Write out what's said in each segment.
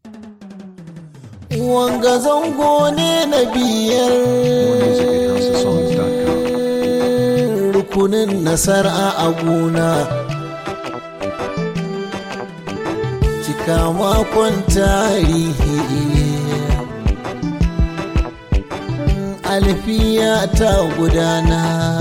wanga zango ne na biyar rukunin nasara a gona cika makon tarihi alfiya ta gudana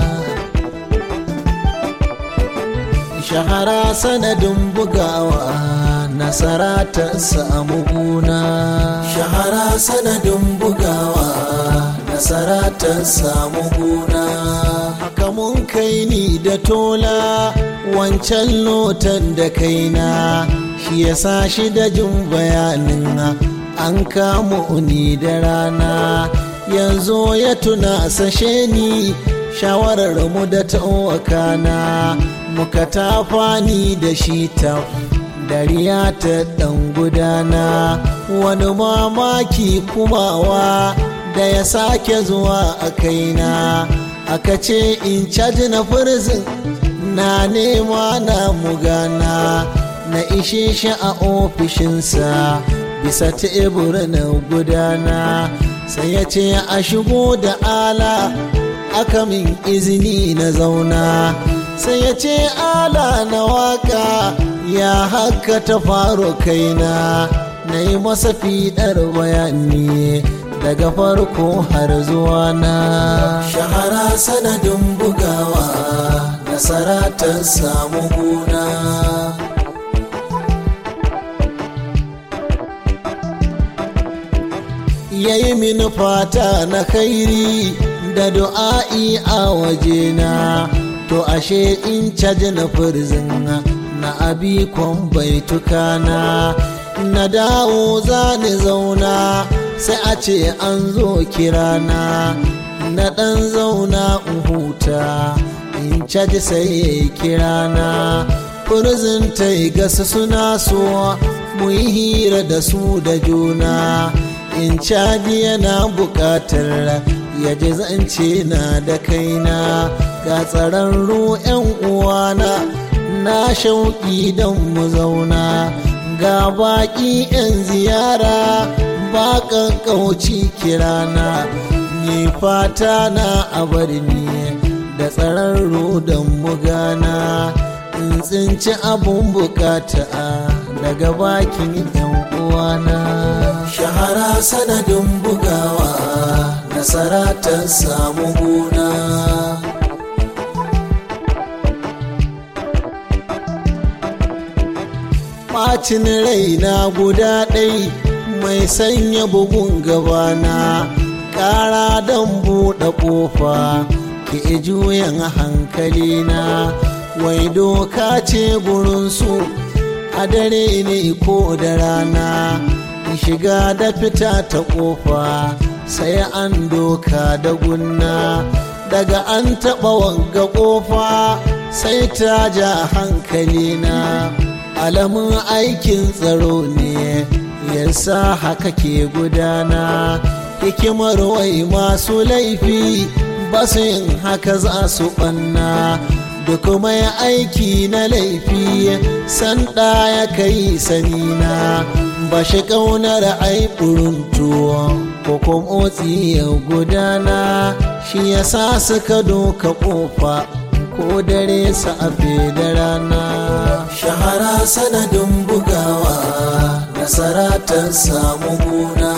shahara sanadin bugawa nasara ta samu guna shahara sanadin bugawa nasara ta samu guna haka mun kai ni da tola wancan lotan da kaina shi ya sa shi da jin bayanin an kamo ni da rana yanzu ya tuna sashe ni shawarar mu da ta'uwakana muka tafani da shi ta dariya ta dan gudana wani mamaki kumawa da ya sake zuwa a kaina aka ce in caji na firzin na nema na mugana na ishe shi a ofishinsa bisa tebur na gudana sai ya ce a shigo da ala aka min izini na zauna sai ya ce ala na waka ya haka ta faru kaina na yi masa fiɗar bayani daga farko har zuwa na shahara sanadin bugawa nasara ta samu guna ya yi mini fata na kairi da du'a'i a wajena to ashe in caji na firzin na abikon baitukana na dawo za ni zauna sai a ce an zo kirana na ɗan zauna in huta in caji sai ya yi kirana firzin ta yi gasa suna so mu yi hira da su da juna in caji yana buƙatar ya ji zance na da kaina ga tsararru 'yan uwana na shauƙi don mu zauna ga baƙi 'yan ziyara ba ƙauci kirana ni fata na a ni da tsararru don mu gana in tsinci abun bukata daga bakin 'yan uwana shahara sanadin bugawa nasara ta samu guna ɓacin raina guda ɗai mai sanya bugun gabana ƙara don buɗe ƙofa ke juyan hankalina wai doka ce gurinsu a dare ne ko da rana shiga da fita ta ƙofa sai an doka da gunna daga an taɓa wanga ƙofa sai ta ja hankalina alamun aikin tsaro ne yasa haka ke gudana hikimar wai masu laifi ba su yin haka za su ɓanna da kuma ya aiki na laifi sanda ya kai sanina ba shi ƙaunar aiɓurin tuwo ko kuma ya gudana shi ya sa suka doka ƙofa ko dare sa'afe da rana shahara sanadin bugawa nasara ta samu guna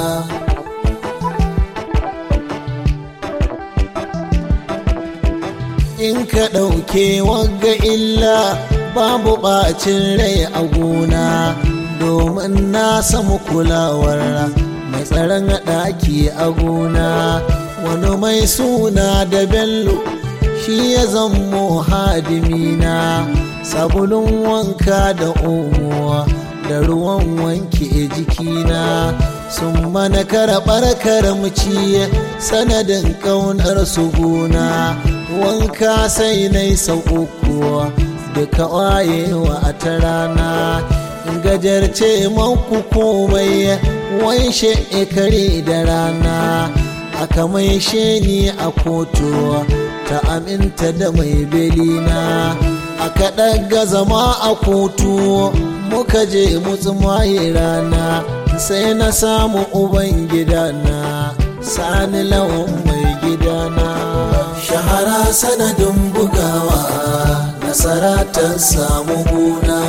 in ka ɗauke wagga illa babu ɓacin rai a gona domin na samu kulawar mai tsaron ɗaki a gona wani mai suna da bello shi ya zammo hadimina sabulun wanka da omo da ruwan wanke jikina sun mana karɓar karamci sanadin ƙaunar su gona wanka sai na yi sau uku duka wayewa a ta rana gajarce manku komai wanshe kare da rana aka mai ni a kotu ta aminta da mai belina aka ɗaga zama a kotu muka je mutsumaye rana sai na samu uban gidana sani lawan mai gidana shahara sanadin bugawa nasara ta samu guna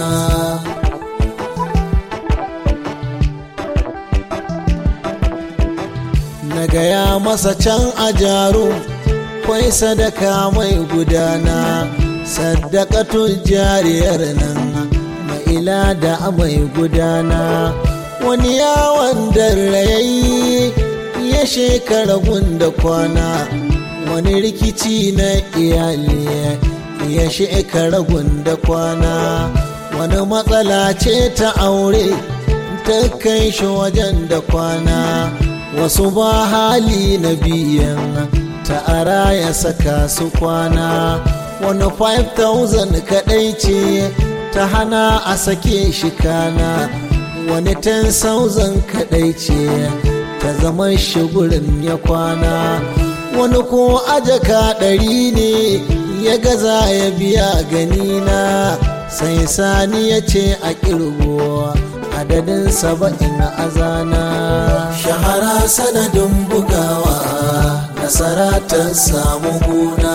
na gaya masa can a jaru kwai sadaka mai gudana sadakatun jariyar nan ma'ila da mai gudana wani yawon rayayi ya shekara gunda kwana wani rikici na iyali ya shekara gunda kwana wani matsala ce ta aure ta kai shi wajen da kwana wasu ba hali na biyan ta'ara ya saka su kwana wani 5000 kadai ce ta hana a sake shi kana wani 10,000 kadai ce ta zama shi gurin ya kwana wani ko ajaka ɗari ne ya gaza ya biya ganina sai sani ya ce a kirgo adadin saba'in azana shahara sanadin bugawa nasara ta samu guna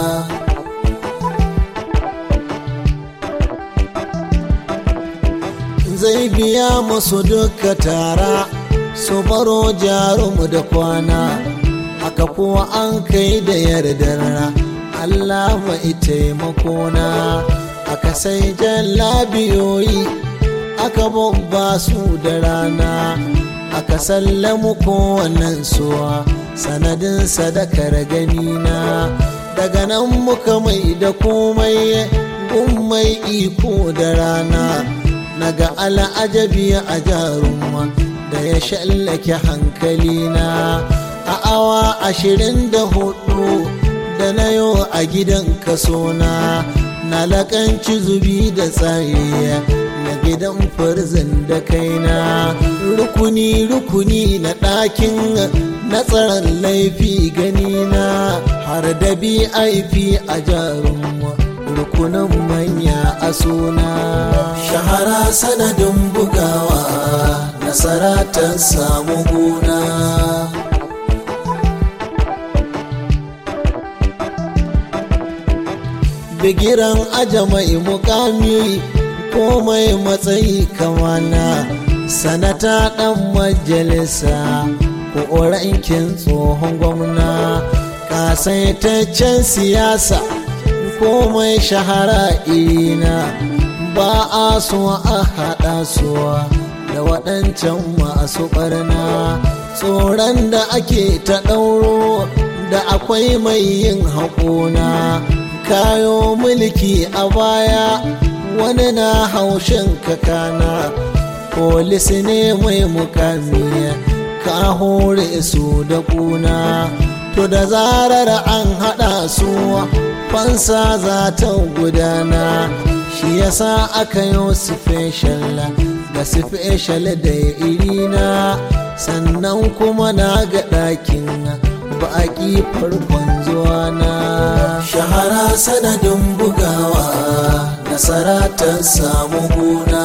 zai biya masu duka tara su baro jarumu da kwana haka kuwa an kai da yardar Allah mai taimakona aka sai labiyoyi aka babba su da rana aka sallamu kowannen suwa sanadin sadakar ganina daga nan muka mai da komai mai iko da rana naga al'ajabi a jarumma da ya shallake hankalina a awa ashirin da hudu da na yo a gidan kasona na lakanci zubi da tsari na gidan farzin da kaina rukuni rukuni na ɗakin na tsaron laifi ganina har da bip a jarumma rukunin manya a suna shahara sanadin bugawa nasara ta samu guna bigiran aja mai mukami komai matsayi kamana sanata dan majalisa ko rankin tsohon gwamna kasaitaccen siyasa komai shahara irina ba a so a haɗa suwa da waɗancan masu ɓarna tsoron da ake ta ɗauro da akwai mai yin haƙona kayo mulki a baya wani na haushin kakana polis ne mai mukami ka hore su da kuna to da zarar an haɗa su fansa za ta gudana shi yasa aka yi special ga special da irina sannan kuma na ga ɗakin baƙi farkon zuwa na shahara sanadin bugawa nasara ta samu guna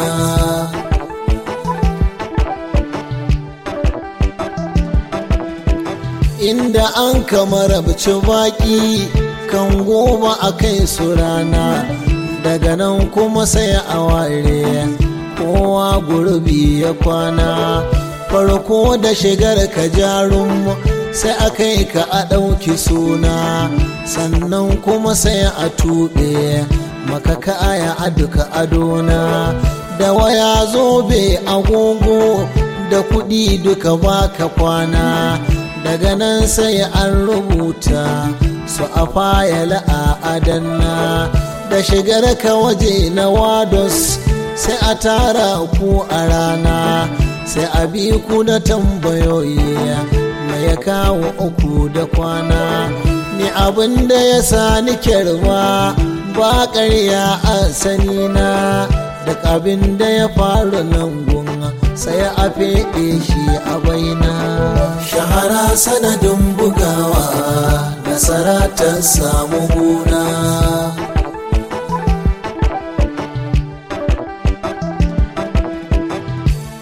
inda an kamar baƙi kan goma a kai su rana daga nan kuma sai a ware kowa gurbi ya kwana farko da shigar ka jarum sai a kai ka a ɗauki suna sannan kuma sai a tuɓe maka kaya a duka adona da waya zobe agogo da kuɗi duka baka kwana daga nan sai an rubuta su a fayala a adanna da shigar ka waje na wados sai a tara ku a rana sai a bi ku da tambayoyi mai ya kawo uku da kwana ni abin da ya sa ni kyarwa ba ƙarya a sani na da abin da ya faru nan gun sai a feɗe shi a baina shahara sanadin bugawa nasara ta samu guna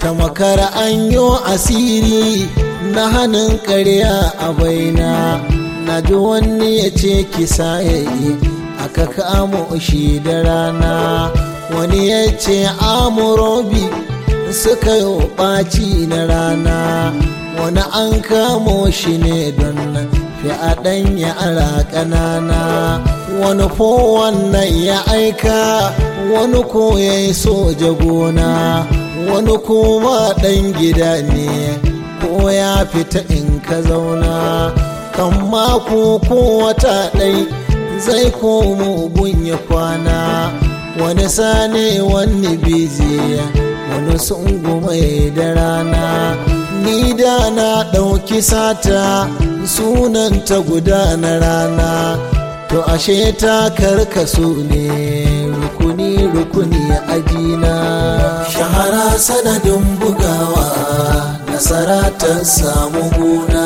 ta makara an yi asiri na hannun karya a baina na ji wani ya ce kisa ya yi aka kamo shi da rana wani ya ce amurobi suka yi ɓaci na rana wani an kamo shi ne don fi'aɗan yara ƙanana wani ko wannan ya aika wani ko ya yi soja gona wani kuma ɗan gida ne ko ya fita in ka zauna kan mako ko wata ɗai zai komo gun ya kwana wani sane wani bizi wani sungume da rana ni da na ɗauki sata sunanta guda na rana to ashe ta karkasu ne rukuni rukuni ajina shahara sanadin bugawa nasara ta samu guna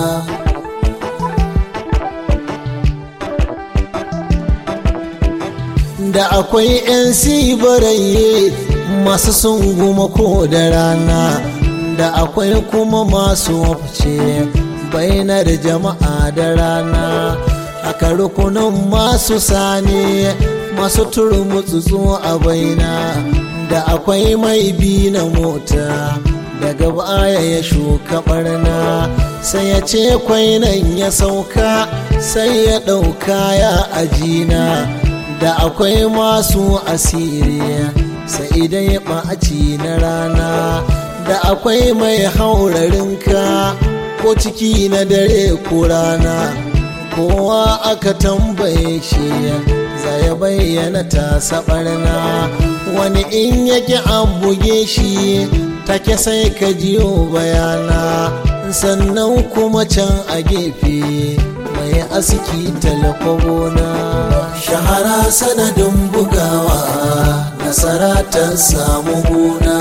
da akwai 'yan sibaraye masu sunguma ko da rana da akwai kuma masu wafce bainar jama'a da rana aka rukunin masu sane masu turmutsutsu a baina da akwai mai bi na mota daga baya ya shuka barna sai ya ce kwainan ya sauka sai ya ɗauka ya ajina da akwai masu asiri sai idan ya ɓaci na rana da akwai mai haurarinka ko ciki na dare ko rana kowa aka tambaye shi za ya bayyana ta saɓarna wani in yake an buge shi take sai ka jiyo bayana sannan kuma can a gefe mai aski talakobona shahara sanadin bugawa nasara ta samu gona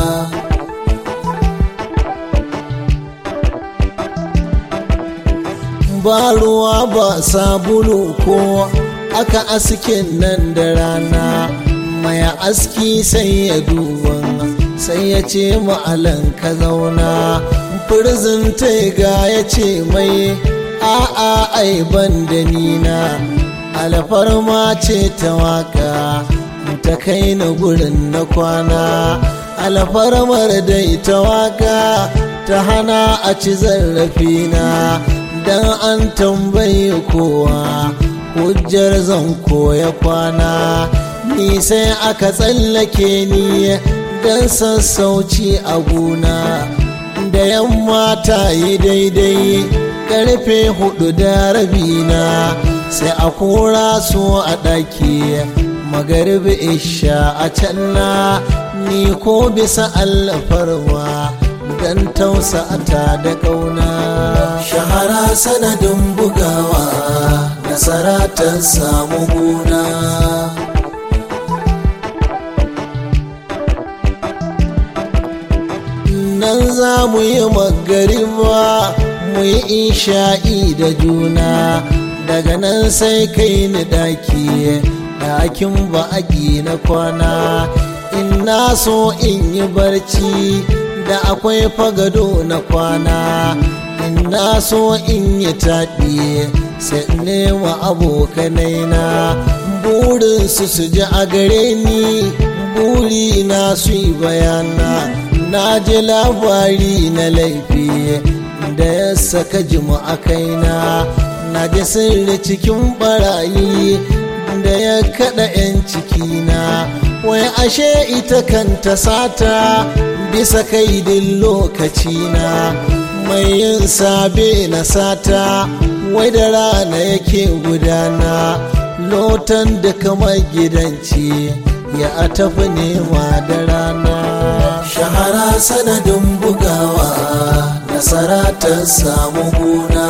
ba ruwa ba sabulu ko aka askin nan da rana mai aski sai ya duba sai ya ce ma'alan ka zauna firzin ga ya ce mai a'a ai ban da nina alfarma ce ta waka ta kai na gurin na kwana alfarmar dai ta waka ta hana a ci zarrafina dan an tambayi kowa hujjar zan koya kwana ni sai aka tsallake ni dan sassauci a gona da yamma ta yi daidai karfe hudu da rabina sai a kora su a ɗaki magaribi isha a can na ni ko bisa alfarma don tausa ta da ƙauna shahara sanadin bugawa nasara ta samu guna nan za mu yi magariba mu yi isha'i da juna daga nan sai kai ni daki ɗakin ba'aki na kwana in na so in yi barci da akwai fagado na kwana in na so in yi taɗi sai nema abokanai na burinsu su ji a gare ni buri na su yi bayana na ji labari na laifi da ya saka jimu a kaina na ji sirri cikin barayi da ya kada 'yan cikina wai ashe ita kanta sata bisa kaidin lokacina mai yin sabe na sata wai da rana yake gudana lotan da kamar gidanci ya tafi nema da rana shahara sanadin bugawa nasara ta samu guna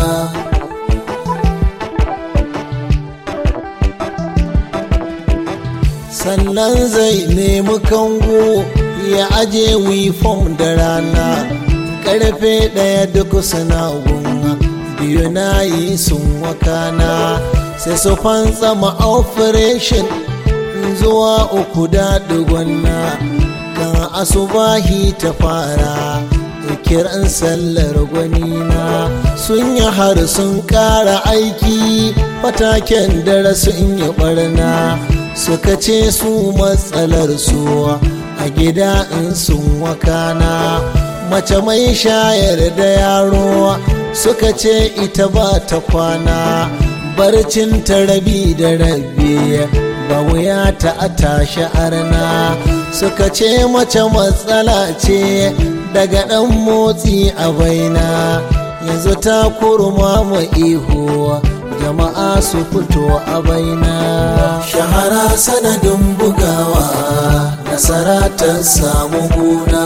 sannan zai nemi kango ya aje wifom da rana karfe ɗaya duk suna gunga biyu na yi sun wakana sai su fantsama operation zuwa uku da na kan asubahi ta fara kiran sallar gwanina sun yi har sun ƙara aiki fataken dare sun yi barna suka ce su matsalar su a gida in sun wakana mace mai shayar da yaro suka ce ita ba ta kwana barcin ta rabi da rabi ba wuya ta a tashi arna suka ce mace matsala ce daga ɗan motsi a baina yanzu ta kurma ma ihu jama'a su fito a baina shahara sanadin bugawa nasara ta samu guna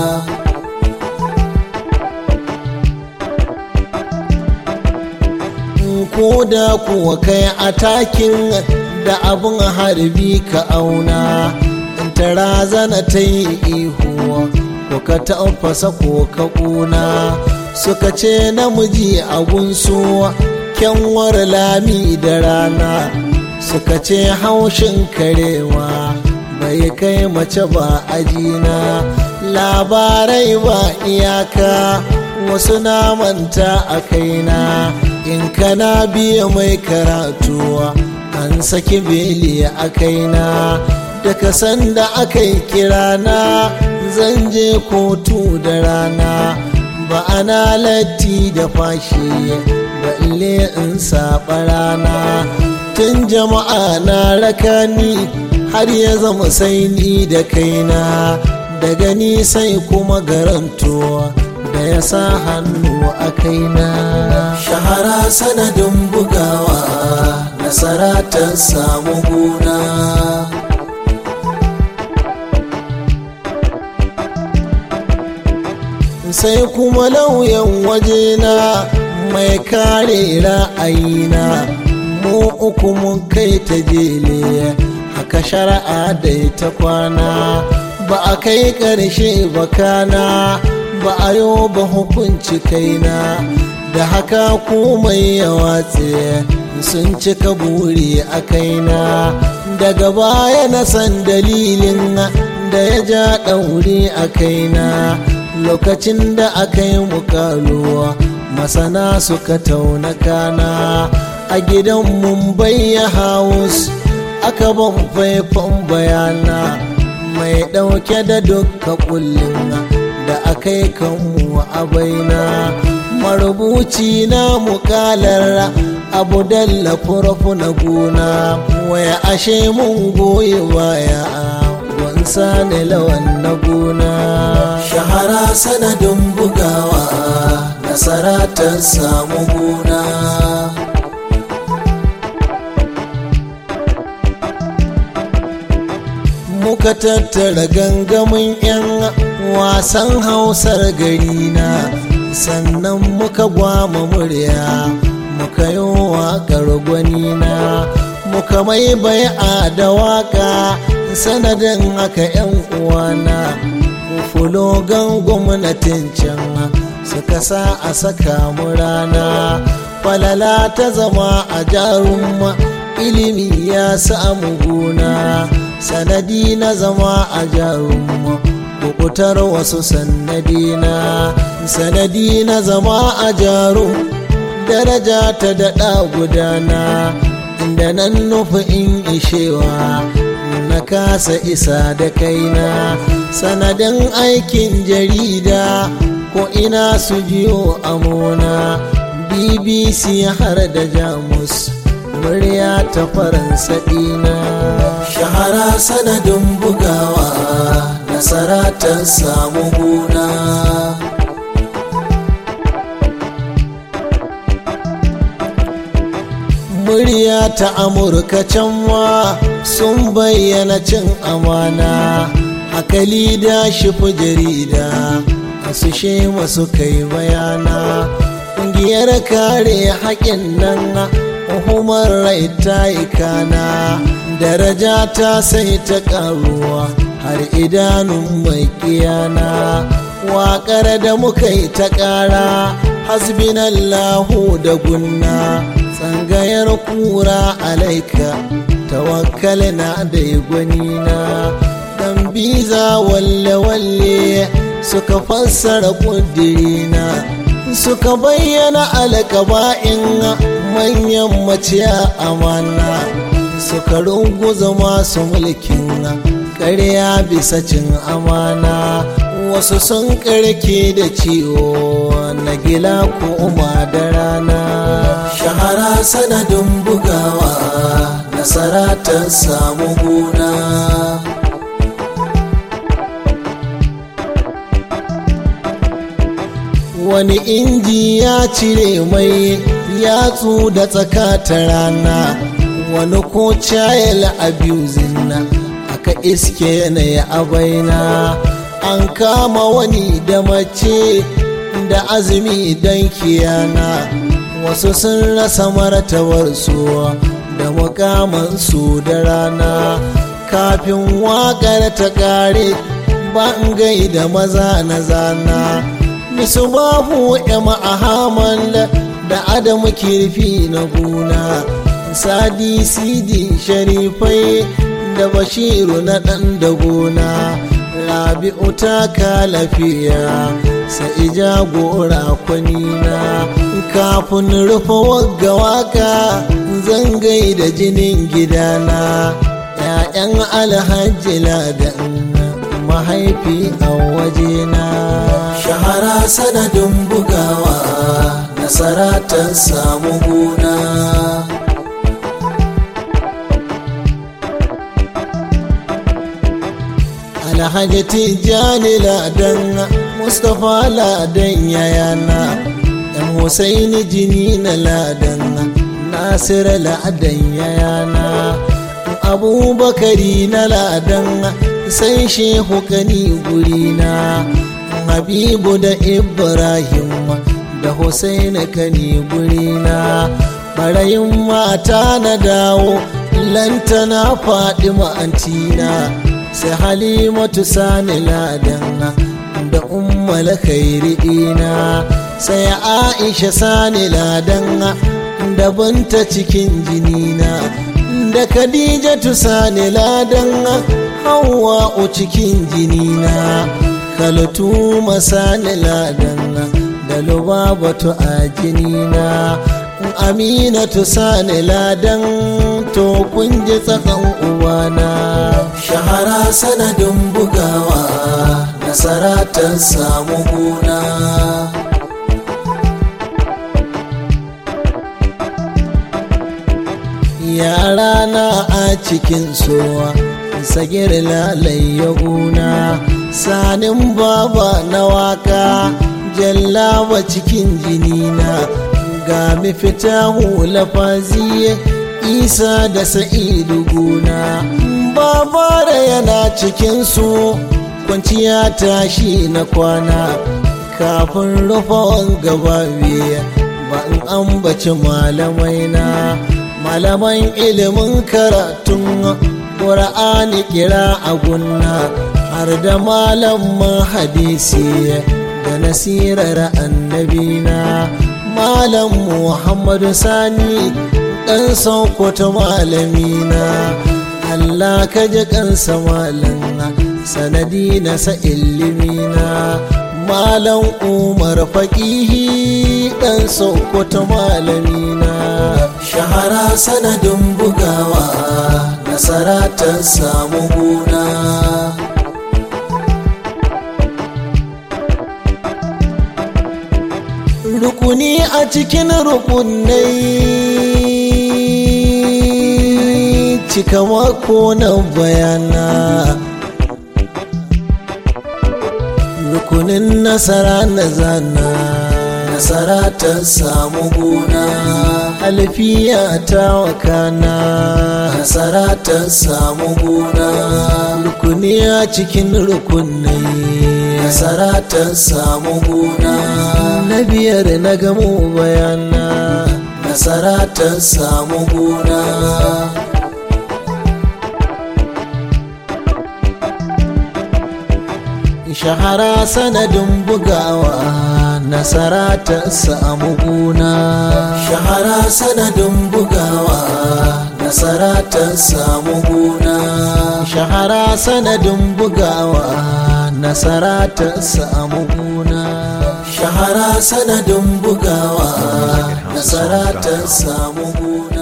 ko da kuwa kai a takin da abin harbi ka auna ta razana ta yi ihu ko ka taɓasa ko ka ƙuna suka ce namiji a gunsu kyanwar lami da rana suka ce haushin karewa bai kai mace ba ajina labarai ba iyaka wasu na manta a kaina in kana biya mai karatuwa an saki beli a kaina daga sanda aka yi kirana zan je kotu da rana ba ana latti da fashi balle in saba rana tun jama'a na rakani har ya zama sai ni da kaina daga ni sai kuma garantuwa da ya sa hannu a kaina shahara sanadin bugawa nasara ta samu guna sai kuma lauyan wajena mai kare ra'ayina mu uku mun kai ta jele haka shari'a da ta kwana ba a kai ƙarshe ba kana ba a yau ba hukunci kaina da haka komai ya watse sun cika buri a kaina daga baya na san dalilin da ya ja ɗauri a kaina lokacin da aka yi mukaluwa masana suka tauna kana a gidan mumbai ya house aka ban faifan bayana mai ɗauke da dukka kullum da aka yi kanmu a baina marubuci na mukalar abu dalla furafu na gona waya ashe mun goyi baya wansa ne lawan na gona shahara sanadin bugawa nasara ta samu gona muka tattara gangamin 'yan wasan hausar gari na sannan muka gwama murya muka yi waƙar gwanina muka mai bai'a da waƙa sanadin haka 'yan uwana fulogan gwamnatin can suka sa a saka mu rana falala ta zama a jarumma ilimi ya samu gona sanadi na zama a jarumma kukutar wasu sanadi na sanadi na zama a jarum daraja ta daɗa gudana inda nan nufi in ishewa na kasa isa da kaina sanadin aikin jarida ko ina su jiyo amona bbc har da jamus murya ta faransa dina shahara sanadin bugawa nasara ta samu guna murya ta amurka can ma sun bayyana cin amana hakali da shifi jarida su shema su kai bayana ƙungiyar kare haƙin nan hukumar rai ta ikana daraja ta sai ta ƙaruwa har idanun mai kiyana waƙar da muka yi ta ƙara hasbinallahu da gunna tsangayar kura alaika tawakkal na da gwanina dan gambiza walle-walle suka fassara ƙudirina suka bayyana alƙaba'in manyan maciya amana suka runguza masu mulkin ƙarya bisa cin amana wasu sun ƙarke da ciwo na gila ko da rana shahara sanadin bugawa nasara ta samu guna wani inji ya cire mai yatsu da tsakata rana wani ko child abusing na aka iske yanayi a baina an kama wani da mace da azumi don kiyana wasu sun rasa martabarsu da mukamansu da rana kafin waƙar ta ƙare ban gaida maza na zana misu babu yama ahaman da adamu kirfi na guna sadi sidi sharifai da bashiru na ɗan da gona rabi'u ta ka lafiya sai jagora kwanina kafin rufe wagga waka zan gaida jinin gidana ‘ya'yan alhaji ladan mahaifi a wajena shahara sanadin bugawa nasara ta samu guna alhaji tijjani ladan mustapha ladan yayana yan husaini jini na ladan nasir ladan yayana abubakari na ladan sai shehu kani gurina habibu da ibrahim da husaini kani gurina barayin mata na dawo lantana faɗi ma'antina sai halimatu sani ladan da ummal khairi dina sai aisha sani ladan da banta cikin jinina da khadijatu sani ladan hawa'u cikin jinina kalatu masani ladan da lubabatu a jinina aminatu sani ladan to kun ji tsakan uwana shahara sanadin bugawa nasara ta samu guna yara na a cikin sowa sagir lalai ya guna sanin baba na waka jallawa cikin jinina ga mafita hula faziye isa da sa'idu guna babara yana cikinsu kwanciya tashi na kwana kafin rufawan gaba ba in ambaci malamai na malaman ilimin karatun ƙura'ani kira a gunna har da malaman hadisi da nasirar annabina malam muhammadu sani ɗan sokoto malamina Allah ka ji kansa malam sanadi na sa ilimina malam umar faƙihi ɗan sokoto malamina shahara sanadin bugawa nasara ta samu guna rukuni a cikin rukunai cika mako na bayana rukunin nasara na zana nasara ta samu guna alfiya ta wakana nasara ta samu guna rukuni a cikin rukunai nasara ta samu guna na biyar na gamo bayana nasara ta samu guna shahara sanadin bugawa nasara ta samu guna shahara sanadin bugawa nasara ta samu guna shahara sanadin bugawa nasara ta samu guna shahara sanadin bugawa nasara ta samu guna